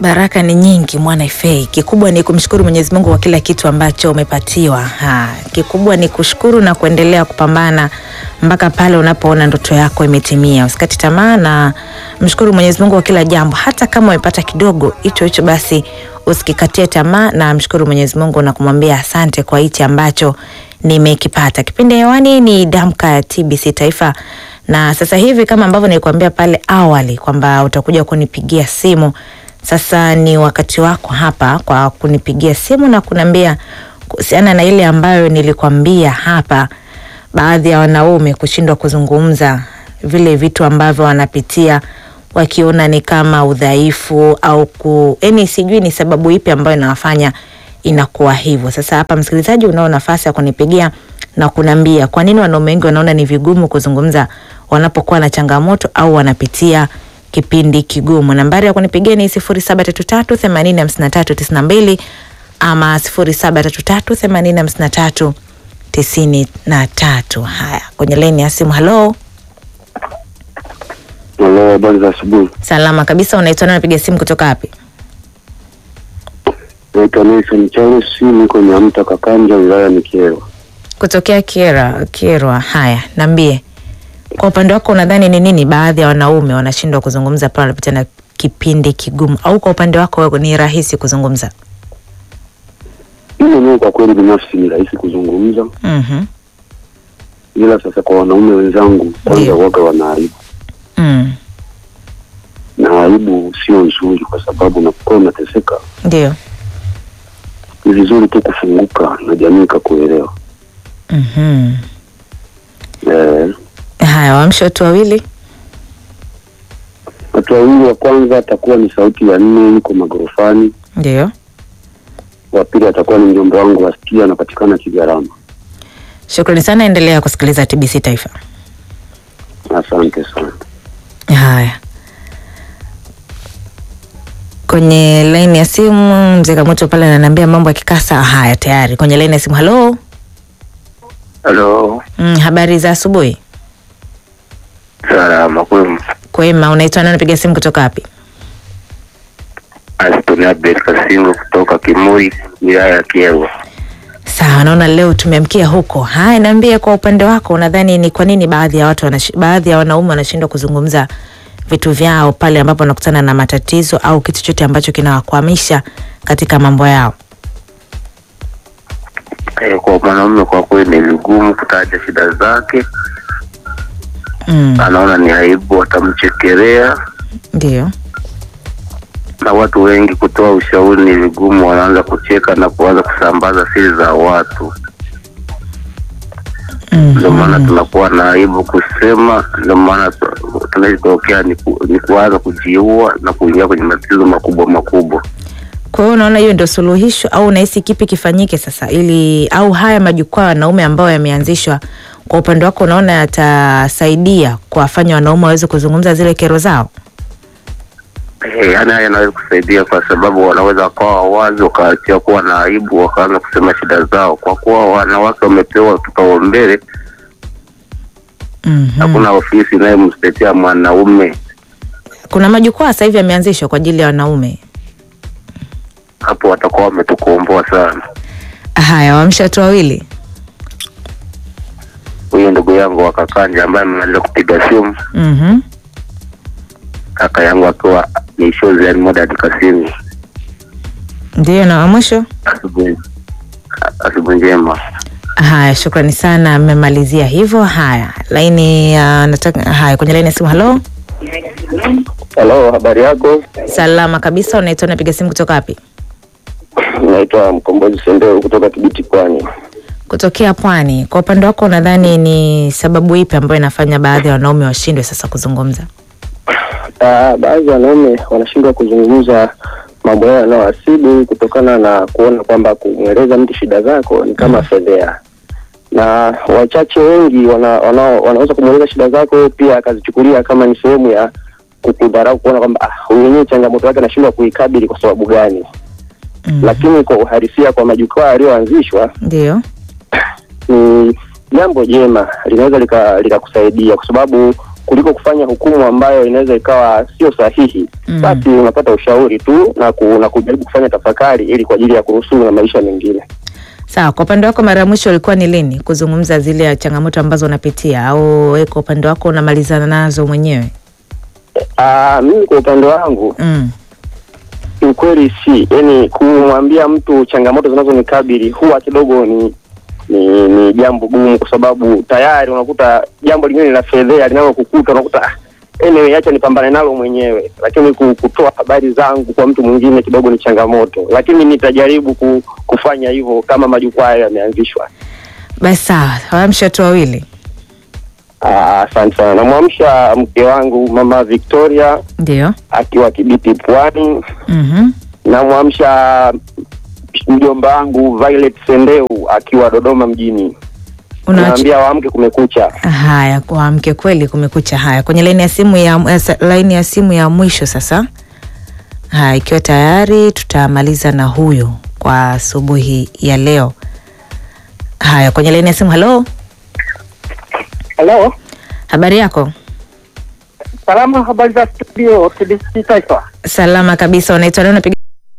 Baraka ni nyingi mwana Ifei. Kikubwa ni kumshukuru Mwenyezi Mungu kwa kila kitu ambacho umepatiwa. Ha, kikubwa ni kushukuru na kuendelea kupambana mpaka pale unapoona ndoto yako imetimia. Usikati tamaa na mshukuru Mwenyezi Mungu kwa kila jambo, hata kama umepata kidogo hicho hicho, basi usikikatie tamaa na mshukuru Mwenyezi Mungu na kumwambia asante kwa hichi ambacho nimekipata. Kipindi hewani ni Damka ya TBC Taifa, na sasa hivi kama ambavyo nilikuambia pale awali kwamba utakuja kunipigia simu sasa ni wakati wako hapa kwa kunipigia simu na kuniambia kuhusiana na ile ambayo nilikwambia hapa, baadhi ya wanaume kushindwa kuzungumza vile vitu ambavyo wanapitia wakiona ni kama udhaifu au ku, yani sijui ni sababu ipi ambayo inawafanya inakuwa hivyo. Sasa hapa, msikilizaji, unao nafasi ya kunipigia na kuniambia kwa nini wanaume wengi wanaona ni vigumu kuzungumza wanapokuwa na changamoto au wanapitia kipindi kigumu. Nambari ya kunipigia ni sifuri saba tatu tatu themanini hamsini na tatu tisini na mbili ama sifuri saba tatu tatu themanini hamsini na tatu tisini na tatu. Haya, kwenye laini ya simu. Halo, Halo, habari za asubuhi. salama kabisa. Unaitwa nani? Napiga simu kutoka wapi? Naitwa Nelson Charles, niko Nyamta Kakanja, wilaya ni Kyerwa. Kutokea Kyerwa. Kyerwa. Haya, niambie kwa upande wako, unadhani ni nini baadhi ya wanaume wanashindwa kuzungumza pale wanapitia na kipindi kigumu, au kwa upande wako wewe ni rahisi kuzungumza? Mimi mwenyewe kwa kweli binafsi ni rahisi kuzungumza, Mhm. ila sasa kwa wanaume wenzangu kwanza Ndio. waga wana aibu, Mm. na aibu sio nzuri, kwa sababu unapokuwa unateseka Ndio. ni vizuri tu kufunguka na jamii ikakuelewa. Mhm. Eh, Haya, waamshe watu wawili. watu wawili, wa kwanza atakuwa ni sauti ya nne, yuko magorofani. Ndio. Wa pili atakuwa ni mjomba wangu Askia, anapatikana Kigarama. Shukrani sana, endelea kusikiliza TBC Taifa. Asante sana. Haya, kwenye laini ya simu mzee Kamoto pale ananiambia mambo ya kikasa. Haya, tayari kwenye laini ya simu. Halo. Halo, Mm, habari za asubuhi. salama kwema. Kwema, unaitwa nani? Napiga simu kutoka wapi? Aston Abel Kasingo kutoka Kimui, wilaya ya Kyerwa. Sawa, naona leo tumeamkia huko. Haya, niambie kwa upande wako, unadhani ni kwa nini baadhi ya watu wanash, baadhi ya wanaume wanashindwa kuzungumza vitu vyao pale ambapo wanakutana na matatizo au kitu chote ambacho kinawakwamisha katika mambo yao? Eh, kwa mwanaume kwa kweli ni vigumu kutaja shida zake, Mm, anaona ni aibu, watamchekelea ndio. na watu wengi kutoa ushauri ni vigumu, wanaanza kucheka na kuanza kusambaza siri za watu. Ndio maana Mhm. tunakuwa na aibu kusema, ndio maana tu- tunachotokea ni, ku, ni kuanza kujiua na kuingia kwenye matatizo makubwa makubwa. Kwa hiyo unaona hiyo ndio suluhisho au unahisi kipi kifanyike sasa ili au haya majukwaa ya wanaume ambayo yameanzishwa kwa upande wako unaona yatasaidia kuwafanya wanaume waweze kuzungumza zile kero zao? Eh, yaani haya yanaweza kusaidia kwa sababu wanaweza wakawa wazi wakaachia kuwa na aibu wakaanza kusema shida zao, kwa kuwa wanawake wamepewa kipaumbele. Mhm. Hakuna ofisi inayomtetea mwanaume. Kuna majukwaa sasa hivi yameanzishwa kwa ajili ya wanaume. Hapo watakuwa wametukomboa sana. Haya, waamsha watu wawili. Huyo ndugu yangu wa Kakanja ambaye amemaliza kupiga simu, Mhm. kaka yangu akiwa ni shozi yani Modern Kasimi. Ndio, na wa mwisho. Asubuhi asubuhi njema. Haya, shukrani sana, mmemalizia hivyo. Haya, laini uh, nataka haya kwenye laini ya simu. Halo, Halo, habari yako? salama kabisa. Unaitwa, napiga simu kutoka wapi? Naitwa Mkombozi Sendeo kutoka Kibiti Pwani. Kutokea Pwani. Kwa upande wako, unadhani ni sababu ipi ambayo inafanya baadhi ya wanaume washindwe sasa kuzungumza? Ah, baadhi ya wanaume wanashindwa kuzungumza mambo yao yanayowasibu kutokana na kuona kwamba kumweleza mtu shida zako ni kama fedhea, na wachache wengi wana, wana, wanaweza kumweleza shida zako pia akazichukulia kama ni sehemu ya kukudharau, kuona kwamba ah, huyu mwenyewe changamoto yake anashindwa kuikabili kwa sababu gani. Mhm. Lakini kwa uhalisia, kwa majukwaa yaliyoanzishwa Ndio. ni jambo jema, linaweza lika- likakusaidia kwa sababu kuliko kufanya hukumu ambayo inaweza ikawa sio sahihi. Mm. Basi unapata ushauri tu na, ku, na kujaribu kufanya tafakari ili kwa ajili ya kuruhusu na maisha mengine. Sawa, kwa upande wako mara ya mwisho ilikuwa ni lini kuzungumza zile changamoto ambazo unapitia, au wewe kwa upande wako unamalizana nazo mwenyewe? Ah, mimi kwa upande wangu Mm. kiukweli si yani, kumwambia mtu changamoto zinazonikabili huwa kidogo ni ni, ni jambo gumu, kwa sababu tayari unakuta jambo lingine la fedhea linalokukuta unakuta ah, anyway, acha nipambane nalo mwenyewe, lakini ku- kutoa habari zangu kwa mtu mwingine kidogo ni changamoto, lakini nitajaribu ku, kufanya hivyo kama majukwaa hayo yameanzishwa. Basi sawa, waamsha watu wawili. Ah, Asante sana. Namwamsha mke wangu mama Victoria Ndio. akiwa Kibiti Pwani. Mhm. Namwamsha mjomba wangu Violet Sendeu akiwa Dodoma mjini. Unaacha Naambia waamke, kumekucha. haya, kuamke kweli, kumekucha. Haya, kwenye laini ya simu ya eh, sa- laini ya simu ya mwisho sasa. Haya, ikiwa tayari tutamaliza na huyo kwa asubuhi ya leo. Haya, kwenye laini ya simu. Halo, Halo, habari yako? salama. Habari za studio TBC Taifa. Salama kabisa. Unaitwa nani? Unapiga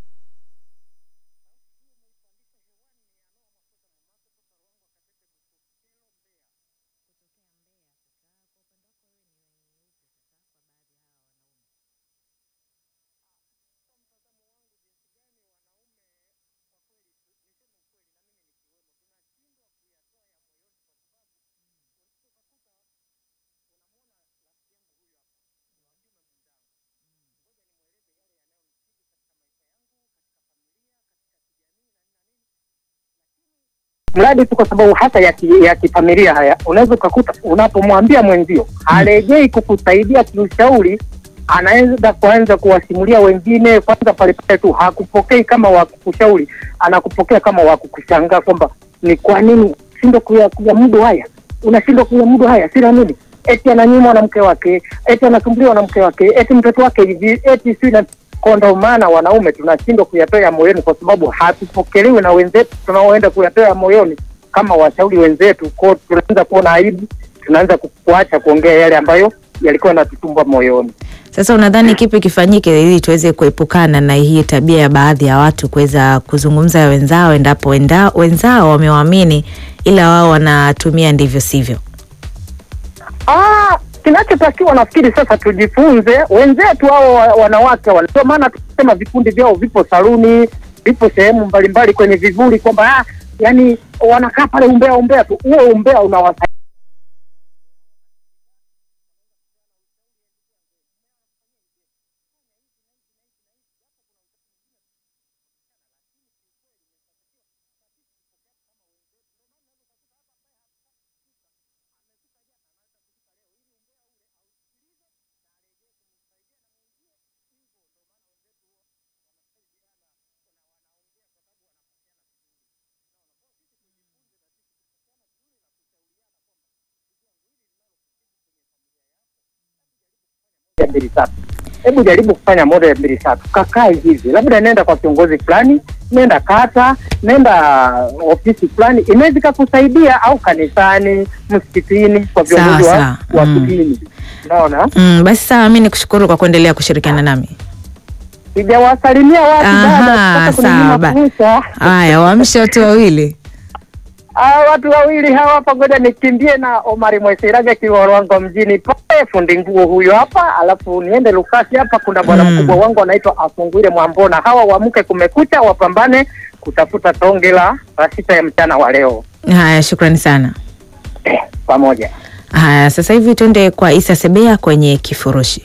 Mradi tu kwa sababu hata ya, ki, ya kifamilia haya, unaweza ukakuta unapomwambia mwenzio harejei kukusaidia kiushauri, anaweza kuanza kuwasimulia wengine. Kwanza pale pale tu hakupokei kama wa kukushauri, anakupokea kama wa kukushangaa kwamba ni kwa nini shindwa kuya- kuyamudu haya, unashindwa kuyamudu haya, sina nini eti ananyimwa na mke wake, eti anasumbuliwa na mke wake, eti mtoto wake hivi, eti si na kwa ndo maana wanaume tunashindwa kuyatoa moyoni, kwa sababu hatupokelewi na wenzetu tunaoenda kuyatoa moyoni kama washauri wenzetu. Kwao tunaanza kuona aibu, tunaanza ku- kuacha kuongea yale ambayo yalikuwa yanatusumbua moyoni. Sasa unadhani kipi kifanyike ili tuweze kuepukana na hii tabia ya baadhi ya watu kuweza kuzungumza ya wenzao endapo wenda, wenzao wamewaamini ila wao wanatumia ndivyo sivyo? Ah, kinachotakiwa nafikiri sasa tujifunze wenzetu hao wa- wanawake wale. Ndio maana tunasema vikundi vyao vipo saluni, vipo sehemu mbalimbali kwenye vivuli, kwamba ah, yani wanakaa pale umbea umbea tu. Huo umbea unawasaidia moja mbili tatu. Hebu jaribu kufanya moja mbili tatu, kakae hivi, labda nenda kwa kiongozi fulani, nenda kata, nenda ofisi fulani, inaweza ikakusaidia, au kanisani, msikitini, kwa viongozi Sawa, wa, sawa. wa Mm. kidini. Unaona, Mm, basi sawa, mi nikushukuru kwa kuendelea kushirikiana nami. sijawasalimia watu Aha, dada, sasa kuna sawa, nyuma ba- fursa. Haya, waamshe watu wawili. Ah, watu wawili hawa hapa, ngoja nikimbie na Omari Mwesiraga Kiwarwango mjini pale, fundi nguo huyo hapa, alafu niende Lukasi hapa, kuna bwana Mm. mkubwa wangu anaitwa Afungwile Mwambona. Hawa wamke, kumekucha, wapambane kutafuta tonge la saa sita ya mchana wa leo Haya, shukrani sana. eh, pamoja. Haya, sasa hivi tuende kwa Isa Sebea kwenye kifurushi.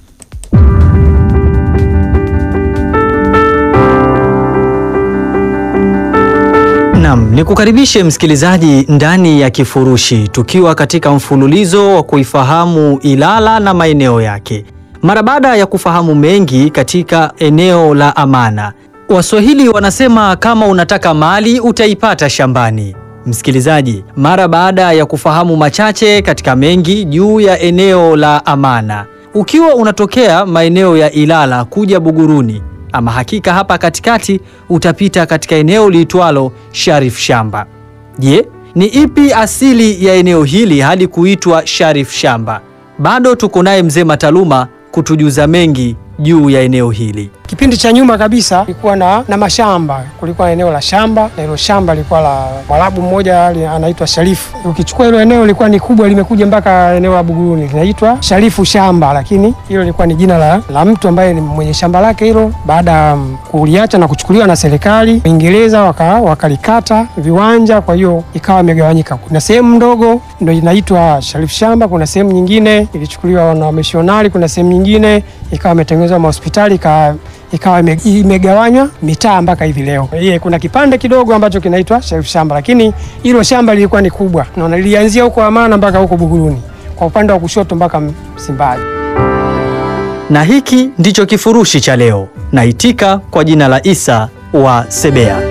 Naam, nikukaribishe msikilizaji ndani ya kifurushi tukiwa katika mfululizo wa kuifahamu Ilala na maeneo yake. Mara baada ya kufahamu mengi katika eneo la Amana, Waswahili wanasema kama unataka mali utaipata shambani. Msikilizaji, mara baada ya kufahamu machache katika mengi juu ya eneo la Amana, ukiwa unatokea maeneo ya Ilala kuja Buguruni, ama hakika hapa katikati utapita katika eneo liitwalo Sharif Shamba. Je, ni ipi asili ya eneo hili hadi kuitwa Sharif Shamba? bado tuko naye mzee Mataluma kutujuza mengi juu ya eneo hili. Kipindi cha nyuma kabisa kulikuwa na, na mashamba. Kulikuwa na eneo la shamba na hilo shamba lilikuwa la Mwarabu mmoja ali- anaitwa Sharifu. Ukichukua hilo eneo lilikuwa ni kubwa, limekuja mpaka eneo la Buguruni, linaitwa Sharifu shamba, lakini hilo lilikuwa ni jina la, la mtu ambaye ni mwenye shamba lake hilo. Baada ya mm, kuliacha na kuchukuliwa na serikali Uingereza, waka- wakalikata viwanja, kwa hiyo ikawa imegawanyika. Kuna sehemu ndogo ndio inaitwa Sharifu shamba, kuna sehemu nyingine ilichukuliwa na wamishonari, kuna sehemu nyingine ikawa imetengenezwa mahospitali ika ikawa ime- imegawanywa mitaa mpaka hivi leo. Ye, kuna kipande kidogo ambacho kinaitwa Sharif shamba, lakini hilo shamba lilikuwa ni kubwa, naona lilianzia huko Amana mpaka huko Buguruni, kwa upande wa kushoto mpaka Msimbazi. Na hiki ndicho kifurushi cha leo. Naitika kwa jina la Isa wa Sebea.